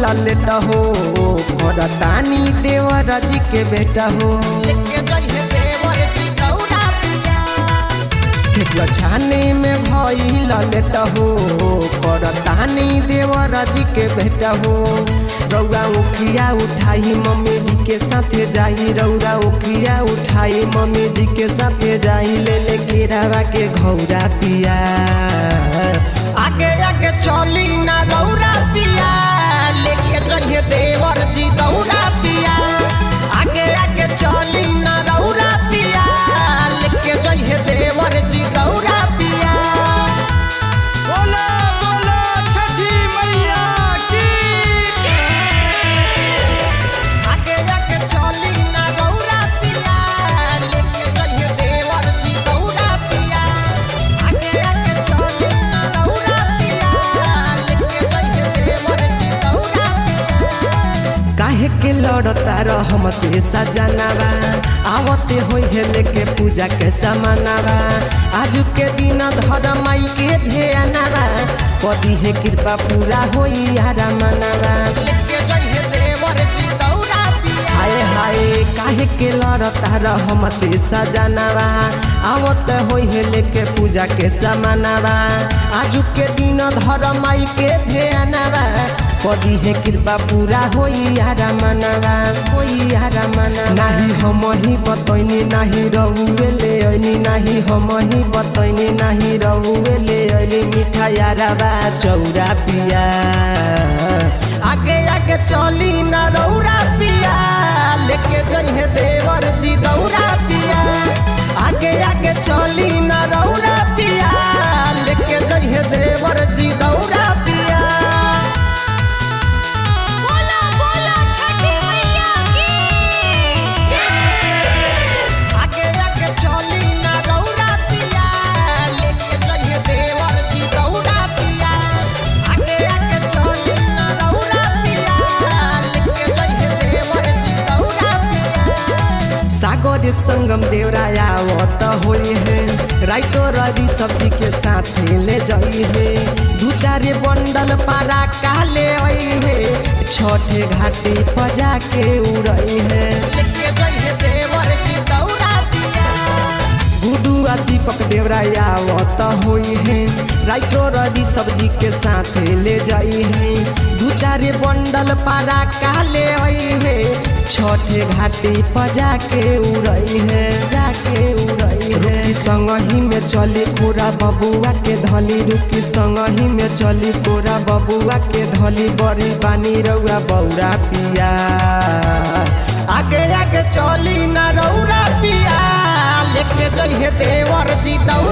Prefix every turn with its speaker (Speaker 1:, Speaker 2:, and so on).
Speaker 1: late हो भरतानी देवर जी के बेटा हो
Speaker 2: लेके जइहे देवर जी दौरा पिया
Speaker 1: ठेकुआ छाने में भइल लेट हो भरतानी देवर जी के बेटा हो रौरा उखिया उठाई मम्मी जी के साथे जाई रौरा उखिया उठाई मम्मी जी के साथे जाई ले ले केरावा के घौरा पिया
Speaker 2: आगे आगे चली ना दौरा पिया लेके जइहे देवर जी दौरा पिया आगे आगे चली ना दौरा पिया लेके जइहे देवर जी दौरा पिया
Speaker 3: बोलो बोलो छठी मैया की
Speaker 2: आगे आगे चली ना दौरा पिया लेके जइहे देवर जी दौरा पिया आगे आगे चली ना दौरा पिया लेके जइहे देवर जी दौरा पिया
Speaker 1: काहे के लड़ता रह हमसे सजनावा आवते होई है लेके पूजा के समानावा आजू के दिन धर माई के ध्यानावा कदी है कृपा पूरा होई यारा मनावा
Speaker 2: लेके जइहे देवर जी दौरा पिया
Speaker 1: हाय हाय काहे के लड़ता रह हमसे सजनावा आवत होई है लेके पूजा के समानावा आजू के दिन धर माई के ध्यानावा कदी है कृपा पूरा होई यारा मनावा होई यारा मना नाही हम ही बतैनी नाही रहुए ले ऐनी नाही हम ही बतैनी नाही रहुए ले ऐनी मिठा यारा बा चौरा पिया
Speaker 2: आगे आगे चली ना दौरा पिया लेके जइहे देवर जी दौरा पिया आगे आगे चली ना दौरा पिया लेके जइहे देवर जी दौरा पिया बोला बोला छठी मैया की आगे आगे चली ना दौरा पिया लेके जइहे देवर जी दौरा पिया आगे आगे चली ना दौरा पिया लेके जइहे देवर जी दौरा पिया
Speaker 1: सागर संगम देवराया आवत होई है राइतो रवि सब्जी के साथ ले जाई है दू चार बंडल पारा काले आई है छठे घाटी पजा के उड़ई है
Speaker 2: लेके जइहे देवर जी दौरा पिया
Speaker 1: गुडू आ दीपक देवराया आवत होई है राइतो रवि सब्जी के साथ ले जाई है दू चार बंडल पारा काले आई है छठे घाटी पजा के उड़ई है जाके उड़ई है रुकी संगही में चली पूरा बबुआ के धली रुकी संगही में चली पूरा बबुआ के धली बड़ी पानी रउआ बौरा पिया
Speaker 2: आगे आगे चली ना रौरा पिया लेके जइहे देवर जी दौरा